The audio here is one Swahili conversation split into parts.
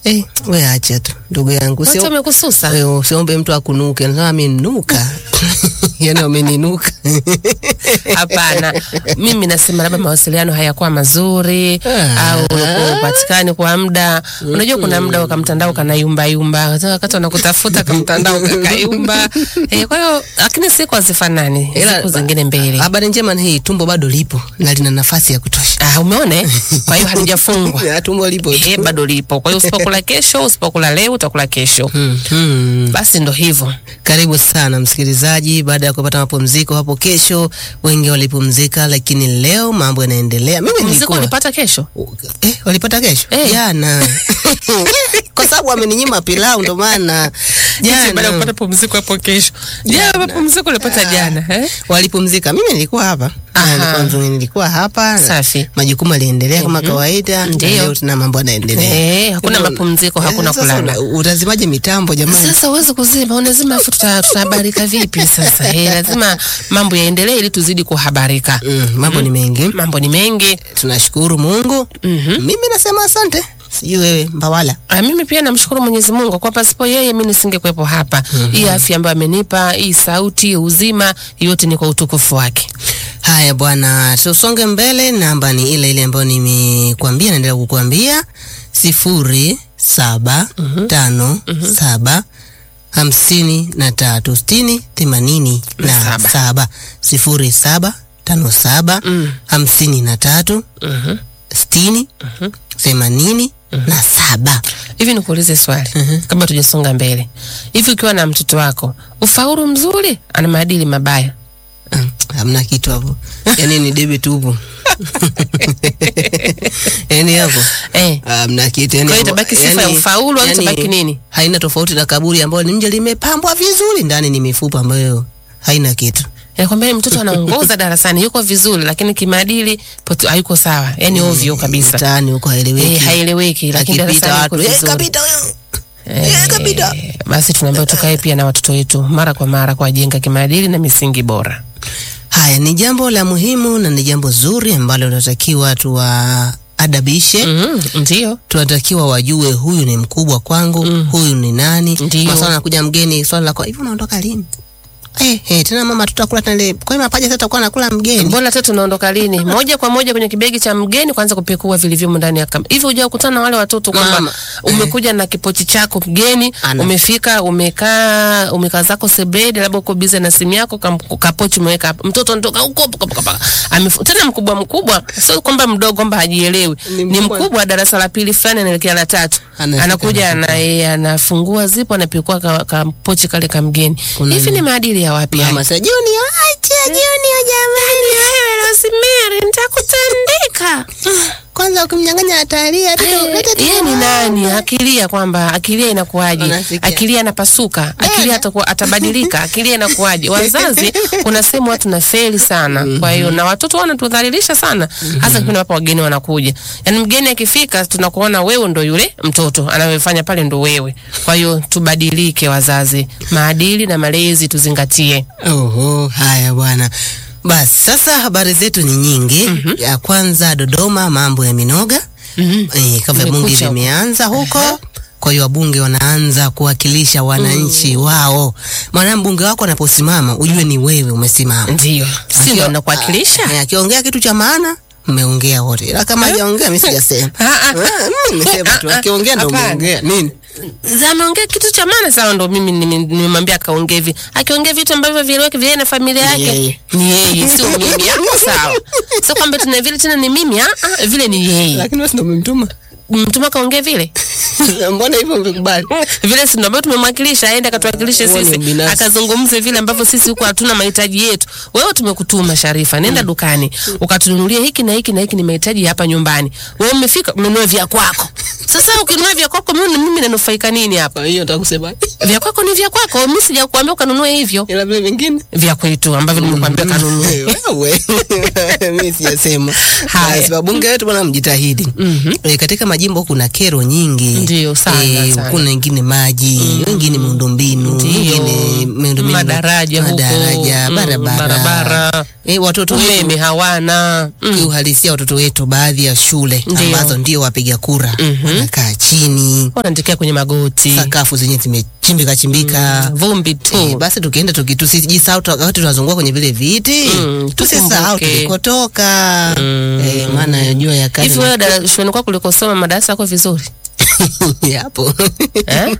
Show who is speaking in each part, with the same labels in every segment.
Speaker 1: Eh, we acha tu ndugu yangu,
Speaker 2: Watu
Speaker 1: sio
Speaker 2: wamekususa.
Speaker 1: wewe usiombe mtu akunuke, nasema amenuka yani wameninuka
Speaker 2: Hapana, mimi nasema labda mawasiliano hayakuwa mazuri
Speaker 1: Ah.
Speaker 2: au ulikuwa upatikani kwa muda. Unajua kuna muda wa mtandao kanayumba yumba, wakati wanakutafuta kamtandao kakayumba. Eh, kwa hiyo lakini siku hazifanani,
Speaker 1: Ila-
Speaker 2: siku zingine mbele.
Speaker 1: Habari njema ni hii, tumbo bado lipo na lina nafasi ya kutosha.
Speaker 2: Ah, umeona? eh? Kwa hiyo halijafungwa.
Speaker 1: Ya, tumbo lipo tu.
Speaker 2: Eh, bado lipo. Kwa hiyo usipokula kesho, usipokula leo utakula kesho.
Speaker 1: Hmm, hmm.
Speaker 2: Basi ndo hivyo.
Speaker 1: Karibu sana msikilizaji, baada ya kupata mapumziko hapo kesho, wengi walipumzika, lakini leo mambo yanaendelea. Mimi
Speaker 2: Mziko
Speaker 1: nilikuwa
Speaker 2: ulipata kesho?
Speaker 1: eh, walipata kesho
Speaker 2: Eh.
Speaker 1: jana kwa sababu ameninyima pilau, ndo maana
Speaker 2: Baada ya
Speaker 1: jana
Speaker 2: kupata pumziko hapo kesho. Jana mapumziko ulipata jana, eh?
Speaker 1: walipumzika. Mimi nilikuwa hapa
Speaker 2: Aha.
Speaker 1: Na nilikuwa nzuri, nilikuwa hapa
Speaker 2: Safi.
Speaker 1: majukumu yaliendelea kama kawaida, na
Speaker 2: Ndio.
Speaker 1: leo tuna mambo yanaendelea.
Speaker 2: Eh, hakuna
Speaker 1: Ndio.
Speaker 2: mapumziko, hakuna
Speaker 1: sasa
Speaker 2: kulala.
Speaker 1: una- Utazimaje mitambo jamani?
Speaker 2: Sasa uweze kuzima, unazima afu tuta- tutahabarika vipi sasa? Eh, lazima mambo yaendelee ili tuzidi kuhabarika.
Speaker 1: Mm, mambo ni mengi,
Speaker 2: Mambo ni mengi.
Speaker 1: tunashukuru Mungu. Mimi nasema asante, sijui wewe Mbawala.
Speaker 2: Ah, mimi pia namshukuru Mwenyezi Mungu kwa pasipo yeye mimi nisingekuwepo hapa. Hii afya ambayo amenipa, hii sauti, uzima, yote ni kwa utukufu wake.
Speaker 1: Haya bwana, tusonge mbele. Namba ni ile ile ambayo nimekuambia, naendelea kukuambia sifuri saba tano saba hamsini na tatu sitini themanini na
Speaker 2: Saba.
Speaker 1: saba sifuri saba tano saba hamsini na tatu sitini themanini na saba.
Speaker 2: Hivi nikuulize swali kabla tujasonga mbele. Hivi ukiwa na mtoto wako, ufaulu mzuri, ana maadili mabaya.
Speaker 1: Mm, Hamna kitu hapo, yani ni debe tupu yani hapo
Speaker 2: Eh.
Speaker 1: hamna kitu yani
Speaker 2: Kwa hiyo
Speaker 1: hapo-
Speaker 2: itabaki sifa ya ufaulu au itabaki nini?
Speaker 1: Haina tofauti na kaburi ambayo ni nje limepambwa vizuri, ndani ni mifupa ambayo haina kitu.
Speaker 2: Nakwambia mtoto anaongoza darasani yuko vizuri, lakini kimaadili poto- hayuko sawa, yani ovyo kabisa.
Speaker 1: Mtaani huko haeleweki,
Speaker 2: Eh, haeleweki, lakini
Speaker 1: akipita
Speaker 2: darasani
Speaker 1: watu
Speaker 2: yuko
Speaker 1: eh,
Speaker 2: vizuri.
Speaker 1: kapita huyo
Speaker 2: Eh,
Speaker 1: eh, kapita.
Speaker 2: Basi tunaambiwa tukae pia na watoto wetu mara kwa mara kuwajenga kimaadili na misingi bora.
Speaker 1: Haya ni jambo la muhimu na ni jambo zuri ambalo tunatakiwa tuwaadabishe
Speaker 2: Mm, ndio.
Speaker 1: tunatakiwa wajue huyu ni mkubwa kwangu, huyu ni nani.
Speaker 2: Ndio.
Speaker 1: Maswala anakuja mgeni, swala la kwa hivi unaondoka lini? Eh, eh, tena mama tutakula tena ile. Kwa hiyo mapaja sasa tutakuwa nakula mgeni.
Speaker 2: Mbona tatu tunaondoka lini? Moja kwa moja kwenye kibegi cha mgeni kwanza kupekua vilivyomo ndani ya kama. Hivi hujao kukutana na wale watoto kwamba
Speaker 1: Mama,
Speaker 2: umekuja na kipochi chako mgeni,
Speaker 1: Ana.
Speaker 2: umefika umekaa umekaa zako sebredi, labda uko busy na simu yako, kam- kapochi umeweka hapo. Mtoto anatoka huko paka paka paka. Amefu, tena mkubwa mkubwa, sio kwamba mdogo kwamba hajielewi.
Speaker 1: Ni
Speaker 2: Ni
Speaker 1: mkubwa.
Speaker 2: mkubwa darasa la pili fulani anaelekea la tatu.
Speaker 1: Anafika
Speaker 2: Anakuja ana yeye anafungua zipo anapekua ka, ka pochi kale ka mgeni.
Speaker 1: Kuna
Speaker 2: Hivi ni maadili ya wapi haya?
Speaker 1: Mama sasa jioni acha jioni ya jamani.
Speaker 2: Wewe Rosemary, nitakutandika.
Speaker 1: Kwanza ukimnyang'anya atalia tu.
Speaker 2: Yeye ni nani? Akilia kwamba akilia inakuwaje?
Speaker 1: Unasikia.
Speaker 2: Akilia anapasuka, akilia atakuwa atabadilika, akilia inakuwaje? Wazazi kuna sehemu watu na feli sana. Kwa hiyo na watoto wanatudhalilisha sana, hasa kipindi ambapo wageni wanakuja. Yaani mgeni akifika tunakuona wewe ndo yule mtoto anayefanya pale ndo wewe. Kwa hiyo tubadilike wazazi, maadili na malezi tuzingatie.
Speaker 1: Oho, haya bwana. Basi sasa habari zetu ni nyingi. Ya kwanza Dodoma, mambo ya minoga
Speaker 2: Mhm.
Speaker 1: eh, kama bunge
Speaker 2: Kumekucha huko.
Speaker 1: vimeanza huko. Kwa hiyo wabunge wanaanza kuwakilisha wananchi wao. Maana mbunge wako anaposimama ujue ni wewe umesimama.
Speaker 2: Ndio. Si ndo nakuwakilisha?
Speaker 1: Ah, Akiongea kitu cha maana mmeongea wote, ila kama hajaongea mimi sijasema.
Speaker 2: Ah, ah.
Speaker 1: Ah, mimi nimesema tu akiongea ndo
Speaker 2: Hapana.
Speaker 1: umeongea nini?
Speaker 2: Za ameongea kitu cha maana sawa, ndo mimi nime- nimemwambia akaongea hivi. Akiongea vitu ambavyo vieleweke vile na familia yake
Speaker 1: Yeye.
Speaker 2: ni yeye, sio mimi. Hapo sawa, sio kwamba tuna vile tena ni mimi. Ah, ah, vile ni yeye.
Speaker 1: Lakini wewe ndio umemtuma.
Speaker 2: Mtuma kaongea vile
Speaker 1: Mbona hivyo umekubali?
Speaker 2: vile, si ndio ambao tumemwakilisha aende akatuwakilishe
Speaker 1: Huo ni
Speaker 2: sisi,
Speaker 1: ubinafsi.
Speaker 2: akazungumze vile ambavyo sisi huko hatuna mahitaji yetu. Wewe tumekutuma Sharifa, nenda dukani ukatununulie hiki na hiki na hiki, ni mahitaji ya hapa nyumbani. Wewe umefika umenunua vya kwako. Sasa ukinunua vya kwako, mimi mimi nanufaika nini hapa?
Speaker 1: Kwa hiyo nataka kusema
Speaker 2: Vya kwako ni vya kwako, mimi sijakuambia ukanunue hivyo.
Speaker 1: ila vile vingine
Speaker 2: vya kwetu ambavyo nimekuambia kanunue.
Speaker 1: wewe mimi sijasema.
Speaker 2: Haya.
Speaker 1: Basi wabunge wetu bwana mjitahidi. Eh, katika majimbo kuna kero nyingi.
Speaker 2: Ndio, sana,
Speaker 1: Eh,
Speaker 2: sana.
Speaker 1: kuna wengine maji wengine miundombinu
Speaker 2: Ndio.
Speaker 1: wengine miundombinu
Speaker 2: Madaraja huko,
Speaker 1: madaraja
Speaker 2: mm,
Speaker 1: barabara,
Speaker 2: barabara.
Speaker 1: Eh, watoto wetu
Speaker 2: umeme hawana mm.
Speaker 1: kiuhalisia watoto wetu baadhi ya shule
Speaker 2: Ndio.
Speaker 1: ambazo ndio wapiga kura wanakaa chini
Speaker 2: wanaandikia kwenye magoti
Speaker 1: sakafu zenye zimechimbika chimbika
Speaker 2: vumbi tu
Speaker 1: Eh, basi tukienda tuki- tusijisahau tu- wakati tunazungua kwenye vile viti
Speaker 2: Mm,
Speaker 1: tusisahau
Speaker 2: tukumbuke.
Speaker 1: tulikotoka eh, maana ya jua ya kali
Speaker 2: hivi wewe dara- shuleni kwako ulikosoma madarasa yako vizuri
Speaker 1: yapo
Speaker 2: eh?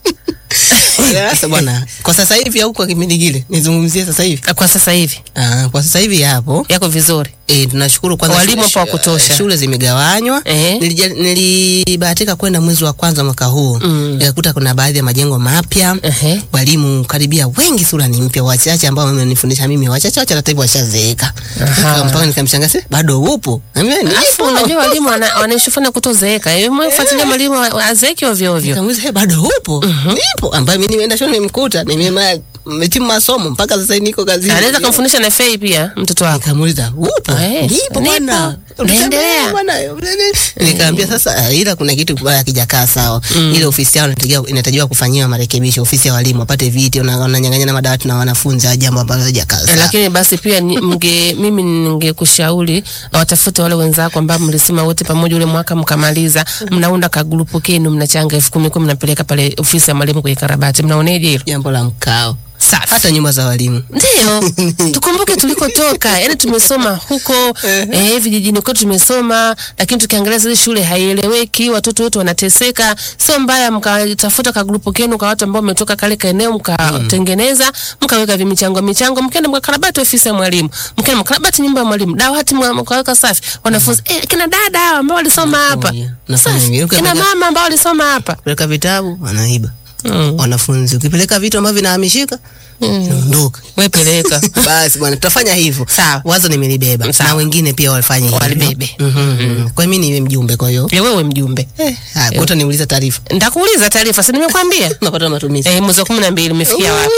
Speaker 1: sasa bwana kwa sasa hivi au kwa kipindi kile nizungumzie sasa hivi
Speaker 2: kwa sasa hivi
Speaker 1: ah, kwa sasa hivi yapo
Speaker 2: yako vizuri
Speaker 1: E, tunashukuru kwanza
Speaker 2: Walimu
Speaker 1: shule-
Speaker 2: hapo wa kutosha.
Speaker 1: shule zimegawanywa
Speaker 2: Eh.
Speaker 1: Nilija- nilibahatika kwenda mwezi wa kwanza mwaka huu
Speaker 2: Mm.
Speaker 1: nikakuta kuna baadhi ya majengo mapya
Speaker 2: Ehe.
Speaker 1: walimu karibia wengi sura ni mpya wachache ambao wamenifundisha mimi wachache wachache hata hivyo washazeeka
Speaker 2: Aha.
Speaker 1: Nika- mpaka nikamshangaa "Si, bado upo Niambia,
Speaker 2: alafu
Speaker 1: "Nipo."
Speaker 2: unajua walimu wana- wanaishifana kutozeeka mfuatilia mwalimu wa- wa- azeeki ovyo ovyo
Speaker 1: Nikamuuliza, "Hey, bado upo nipo ambaye mimi nimeenda shule nimemkuta nimema nimetimu masomo mpaka sasa hivi niko kazini
Speaker 2: anaweza kumfundisha na fei pia mtoto wako
Speaker 1: nikamuuliza upo
Speaker 2: Eh,
Speaker 1: nipo bwana
Speaker 2: nipo. Naendelea.
Speaker 1: Bwana, nikaambia sasa ah, ila kuna kitu bwana hakijakaa sawa ile ofisi yao inatakiwa inatakiwa kufanyiwa marekebisho ofisi ya walimu wapate viti una- wananyang'anya na madawati na wanafunzi ah, jambo ambalo halijakaa
Speaker 2: Eh,
Speaker 1: sawa
Speaker 2: lakini basi pia ni- mge, mimi ningekushauri watafute wale wenzako ambao mlisema wote pamoja ule mwaka mkamaliza, mnaunda kagrupu kenu, mnachanga elfu kumi kumi, mnapeleka pale ofisi ya mwalimu kwenye karabati. Mnaoneje hilo?
Speaker 1: jambo la mkao
Speaker 2: Safi.
Speaker 1: hata nyumba za walimu
Speaker 2: Ndio, tukumbuke tulikotoka. Yani tumesoma huko eh, vijijini kwetu tumesoma, lakini tukiangalia zile shule haieleweki, watoto wetu wanateseka. Sio mbaya mkatafuta ka grupu kenu kwa watu ambao mmetoka kale kaeneo, mkatengeneza mkaweka vimichango michango, mkaenda mkakarabati ofisi ya mwalimu, mkaenda mkarabati nyumba ya mwalimu, dawati mwa- mkaweka safi, wanafunzi eh, kina dada hawa ambao walisoma hapa
Speaker 1: Nafanya- nafanya
Speaker 2: safi,
Speaker 1: hivyo.
Speaker 2: kina mama ambao walisoma hapa
Speaker 1: peleka vitabu wanaiba
Speaker 2: mm.
Speaker 1: wanafunzi ukipeleka vitu ambavyo vinahamishika ondoka
Speaker 2: wewe peleka
Speaker 1: basi bwana tutafanya hivyo
Speaker 2: Sawa.
Speaker 1: wazo nimelibeba
Speaker 2: Sawa.
Speaker 1: na wengine pia walifanya hivyo
Speaker 2: Walibebe.
Speaker 1: Mhm, mhm. kwa hiyo mimi niwe mjumbe kwa hiyo
Speaker 2: Ya wewe mjumbe,
Speaker 1: eh, haya, kuta niuliza taarifa
Speaker 2: nitakuuliza taarifa, si nimekwambia
Speaker 1: napata matumizi
Speaker 2: Eh, mwezi wa kumi na mbili umefikia wapi?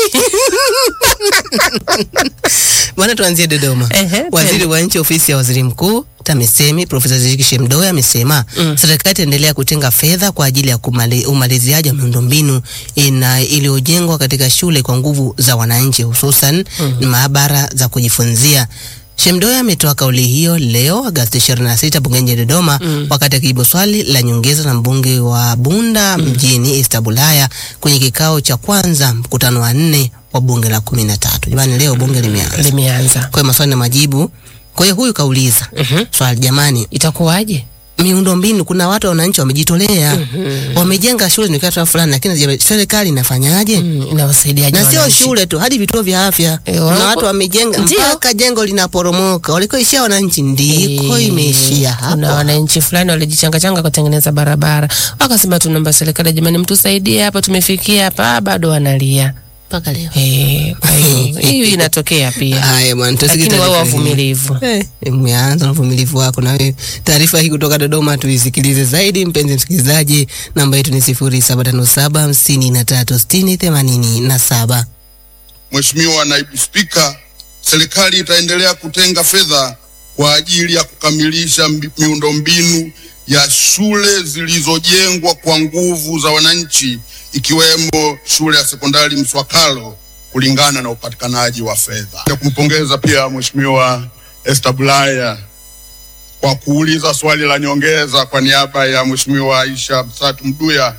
Speaker 1: bwana tuanzie dodoma
Speaker 2: Ehe,
Speaker 1: waziri
Speaker 2: twende.
Speaker 1: wa nchi ofisi ya waziri mkuu TAMISEMI Profesa Zitto Shemdoe amesema serikali itaendelea kutenga fedha kwa ajili ya kumali, umaliziaji wa miundombinu ina iliyojengwa katika shule kwa nguvu za wananchi hususan maabara za kujifunzia. Shemdoe ametoa kauli hiyo leo Agosti 26 bungeni Dodoma wakati akijibu swali la nyongeza na mbunge wa Bunda mjini Esther Bulaya kwenye kikao cha kwanza mkutano wa nne wa bunge la kumi na tatu. Jamani, leo bunge limeanza
Speaker 2: Limeanza.
Speaker 1: kwa hiyo maswali na majibu. Kwa hiyo huyu kauliza
Speaker 2: Mhm.
Speaker 1: swali, jamani,
Speaker 2: Itakuwaje?
Speaker 1: miundombinu, kuna watu wananchi wamejitolea, wamejenga shule ni kitu fulani, lakini je, serikali inafanyaje?
Speaker 2: Mm, inawasaidiaje
Speaker 1: Na sio
Speaker 2: wananchi?
Speaker 1: shule tu, hadi vituo vya afya.
Speaker 2: Eh,
Speaker 1: Kuna
Speaker 2: wapo-
Speaker 1: watu wamejenga
Speaker 2: Ndio.
Speaker 1: mpaka jengo linaporomoka, walikoishia wananchi ndiko
Speaker 2: Eh,
Speaker 1: imeishia
Speaker 2: Kuna
Speaker 1: hapo.
Speaker 2: wananchi fulani walijichangachanga kutengeneza barabara, wakasema tunaomba serikali, jamani, mtusaidie hapa, tumefikia hapa, bado wanalia.
Speaker 1: Mpaka leo.
Speaker 2: Eh, kwa hiyo hiyo inatokea pia,
Speaker 1: Haya bwana, tusikie
Speaker 2: lakini wao
Speaker 1: taarifa hii.
Speaker 2: wavumilivu.
Speaker 1: Eh, umeanza na uvumilivu wako na wewe. Taarifa hii kutoka Dodoma tuisikilize zaidi, mpenzi msikilizaji. Namba yetu ni 0757 53 60 87.
Speaker 3: Mheshimiwa Naibu Spika, serikali itaendelea kutenga fedha kwa ajili ya kukamilisha mbi- miundombinu ya shule zilizojengwa kwa nguvu za wananchi ikiwemo shule ya sekondari Mswakalo kulingana na upatikanaji wa fedha. Na kumpongeza pia Mheshimiwa Esther Bulaya kwa kuuliza swali la nyongeza kwa niaba ya Mheshimiwa Aisha Msatu Mduya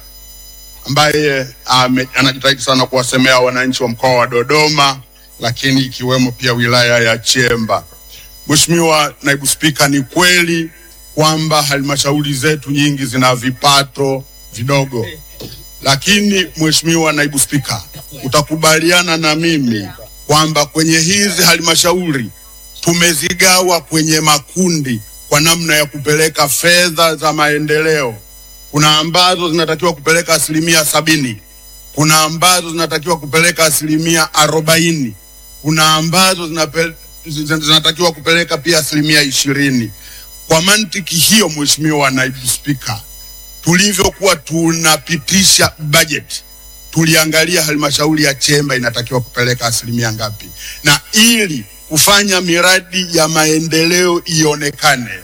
Speaker 3: ambaye ame, anajitahidi sana kuwasemea wananchi wa mkoa wa Dodoma, lakini ikiwemo pia wilaya ya Chemba. Mheshimiwa Naibu Spika, ni kweli kwamba halmashauri zetu nyingi zina vipato vidogo, lakini Mheshimiwa Naibu Spika, utakubaliana na mimi kwamba kwenye hizi halmashauri tumezigawa kwenye makundi kwa namna ya kupeleka fedha za maendeleo kuna ambazo zinatakiwa kupeleka asilimia sabini kuna ambazo zinatakiwa kupeleka asilimia arobaini kuna ambazo zinape, zin- zinatakiwa kupeleka pia asilimia ishirini kwa mantiki hiyo mheshimiwa naibu spika tulivyokuwa tunapitisha budget tuliangalia halmashauri ya Chemba inatakiwa kupeleka asilimia ngapi, na ili kufanya miradi ya maendeleo ionekane,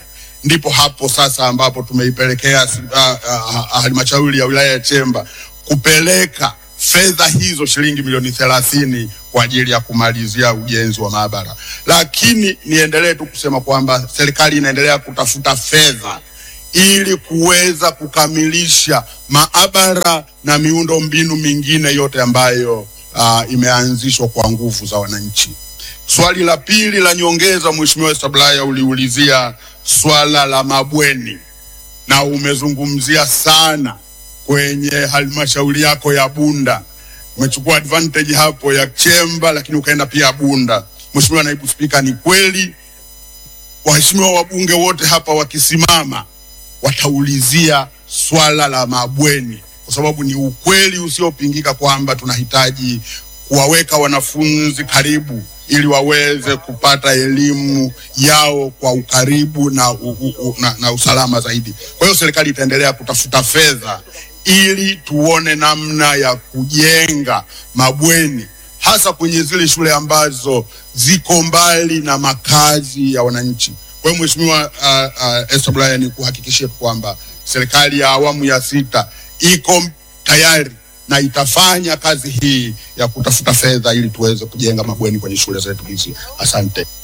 Speaker 3: ndipo hapo sasa ambapo tumeipelekea uh, uh, halmashauri ya wilaya ya Chemba kupeleka fedha hizo shilingi milioni thelathini kwa ajili ya kumalizia ujenzi wa maabara. Lakini niendelee tu kusema kwamba serikali inaendelea kutafuta fedha ili kuweza kukamilisha maabara na miundo mbinu mingine yote ambayo uh, imeanzishwa kwa nguvu za wananchi. Swali la pili la nyongeza, Mheshimiwa Sablaya, uliulizia swala la mabweni na umezungumzia sana kwenye halmashauri yako ya Bunda. Umechukua advantage hapo ya Chemba, lakini ukaenda pia Bunda. Mheshimiwa Naibu Spika, ni kweli waheshimiwa wabunge wote hapa wakisimama wataulizia swala la mabweni, kwa sababu ni ukweli usiopingika kwamba tunahitaji kuwaweka wanafunzi karibu ili waweze kupata elimu yao kwa ukaribu na, u, u, u, na, na usalama zaidi. Kwa hiyo serikali itaendelea kutafuta fedha ili tuone namna ya kujenga mabweni hasa kwenye zile shule ambazo ziko mbali na makazi ya wananchi. Kwa hiyo Mheshimiwa uh, uh, Esther Bulaya, ni kuhakikishia kwamba serikali ya awamu ya sita iko tayari na itafanya kazi hii ya kutafuta fedha ili tuweze kujenga mabweni kwenye shule zetu hizi. Asante.